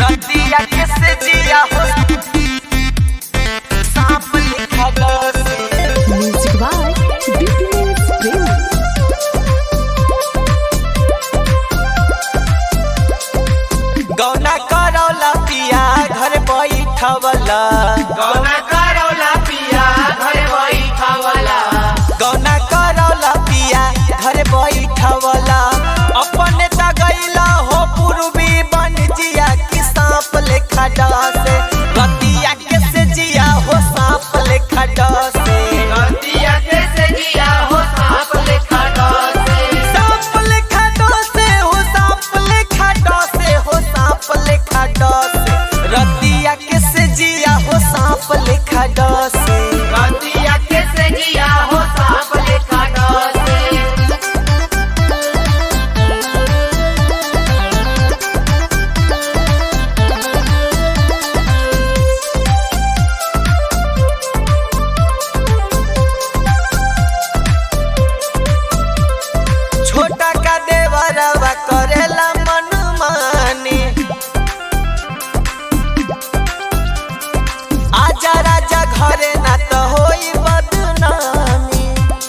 रतिया किसे जिया हो सांप लिखा डसे Music by BTS Premi. गौना करौला पिया घर बैठवला गौना करौला पिया घर बैठवला गौना करौला पिया घर बैठवला अपने त गईला हो पूर्वी बन जिया कि सांप लेखा डसे रतिया किसे जिया हो सांप लेखा डसे रतिया कैसे जिया हो सांप लेखा डसे सांप लेखा डसे हो सांप लेखा डसे हो सांप लेखा डसे रतिया किसे जिया हो सांप लेखा डसे रतिया कैसे जिया हो सांप लेखा डसे छोटा का देवरवा करेला मन मानी आजा राजा घरे ना तो होई बदनामी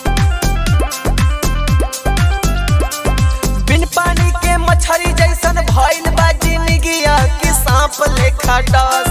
बिन पानी के मछरी जैसन भइल बा जिंदगिया कि सांप लेखा डस